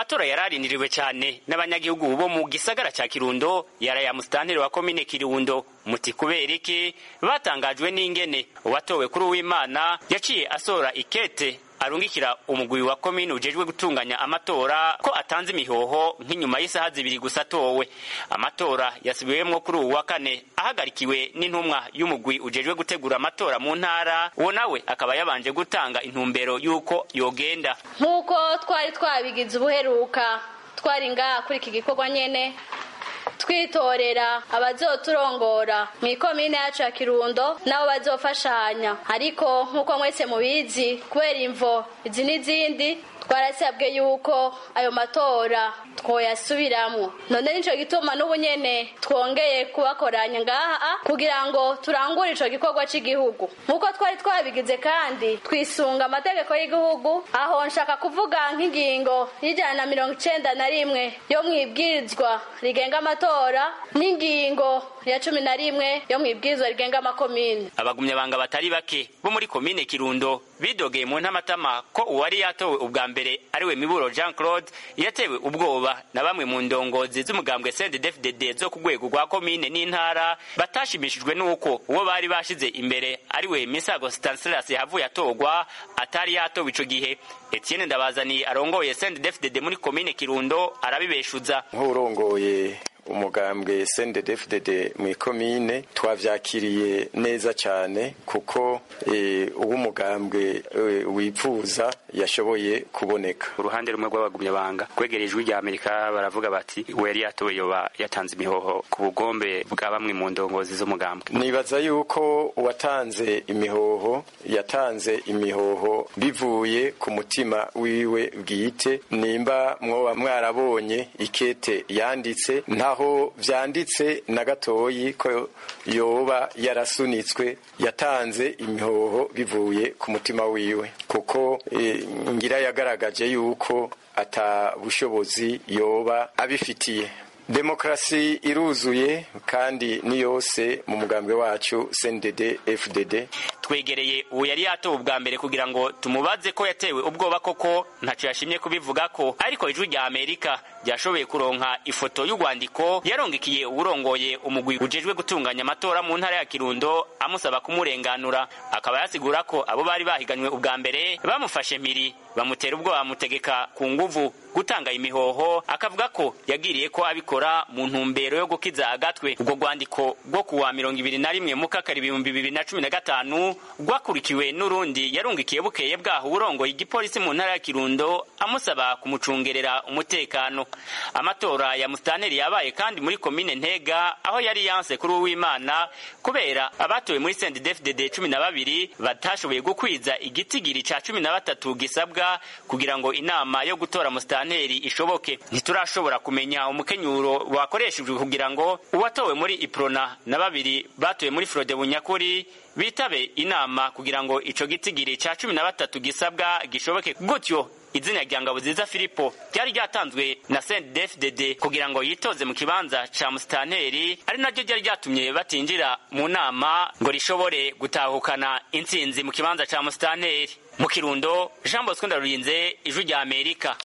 amatora yararindiriwe cyane n'abanyagihugu bo mu gisagara cya kirundo yaraya musitanteri wa komine kirundo muti kubera iki batangajwe n'ingene uwatowe kuri uwimana yaciye asora ikete arungikira umugwi wa komine ujejwe gutunganya amatora ko atanze imihoho nk'inyuma y'isaha zibiri gusa atowe amatora yasubiwemwo kuri uwu wa kane ahagarikiwe n'intumwa y'umugwi ujejwe gutegura amatora mu ntara uwo nawe akaba yabanje gutanga intumbero y'uko yogenda nk'uko twari twabigize ubuheruka twari ngaha kuri iki gikorwa nyene twitorera abazoturongora mu ikomine yacu ya kirundo nabo bazofashanya ariko nk'uko mwese mubizi kubera imvo izi n'izindi twarasabwe yuko ayo matora twoyasubiramwo none nico gituma n'ubu nyene twongeye kubakoranya ngaha kugira ngo turangure ico gikorwa c'igihugu nk'uko twari twabigize kandi twisunga amategeko y'igihugu aho nshaka kuvuga nk'ingingo y'ijana na mirongo icenda na rimwe yo mwibwirizwa rigenga amatora n'ingingo ya cumi na rimwe yo mwibwirizwa rigenga amakomine abagumyabanga batari bake bo muri komine kirundo bidogeye mu ntamatama ko uwari yatowe ubwa mbere ariwe miburo jean claude yatewe ubwoba na bamwe mu ndongozi z'umugambwe cnddfdd zo ku rwego rwa komine n'intara batashimishijwe n'uko uwo bari bashize imbere ariwe misago stanislas yahavuye atorwa atari yatowe ico gihe etienne ndabazaniye arongoye cnddfdd muri komine kirundo arabibeshuza nk'urongoye umugambwe CNDD-FDD mu ikomine twavyakiriye neza cyane kuko uwo umugambwe wipfuza yashoboye kuboneka uruhande rumwe rw'abagumyabanga kwegera ijwi rya amerika baravuga bati we yari yatowe yoba yatanze imihoho ku bugombe bwa bamwe mu ndongozi z'umugambwe nibaza yuko uwatanze imihoho yatanze imihoho bivuye ku mutima wiwe bwite nimba mwoba mwarabonye ikete yanditse ntaho vyanditse na gatoyi ko yoba yarasunitswe yatanze imihoho bivuye ku mutima wiwe kuko e, ngira yagaragaje yuko ata bushobozi yoba abifitiye demokarasi iruzuye kandi ni yose mu mugambwe wacu CNDD FDD twegereye uwo yari yatowe ubwa mbere kugira ngo tumubaze ko yatewe ubwoba koko ntaco yashimye kubivuga ko ariko ijwi rya amerika ryashoboye kuronka ifoto y'urwandiko yarongekiye uwurongoye umugwi ujejwe gutunganya amatora mu ntara ya kirundo amusaba kumurenganura akaba yasigura ko abo bari bahiganywe ubwa mbere bamufashe mpiri bamutera ubwoba bamutegeka ku nguvu gutanga imihoho akavuga ko yagiriye ko abikora mu ntumbero yo gukiza agatwe ubwo rwandiko rwo kuwa mirongo ibiri na rimwe mukakari ibihumbi bibiri na cumi na gatanu rwakurikiwe n'urundi yarungikiye bukeye bwaho uburongoye igipolisi mu ntara ya kirundo amusaba kumucungerera umutekano amatora ya musitanteri yabaye kandi muri komine ntega aho yari yanse kuri uwimana kubera abatowe muri sendidefdede cumi na babiri batashoboye gukwiza igitigiri ca cumi na batatu gisabwa kugira ngo inama yo gutora musitanteri ishoboke ntiturashobora kumenya umukenyuro wakoreshejwe kugira ngo uwatowe muri iprona na babiri batowe muri frode bunyakuri bitabe inama kugira ngo ico gitigiri ca cumi na batatu gisabwa gishoboke gutyo izina rya Ngaboziza Filipo ryari ryatanzwe na CNDD-FDD kugira ngo yitoze mu kibanza ca musitanteri ari naryo ryari ryatumye batinjira mu nama ngo rishobore gutahukana intsinzi mu kibanza ca musitanteri mu kirundo Jean Bosco Ndarurinze ijwi rya Amerika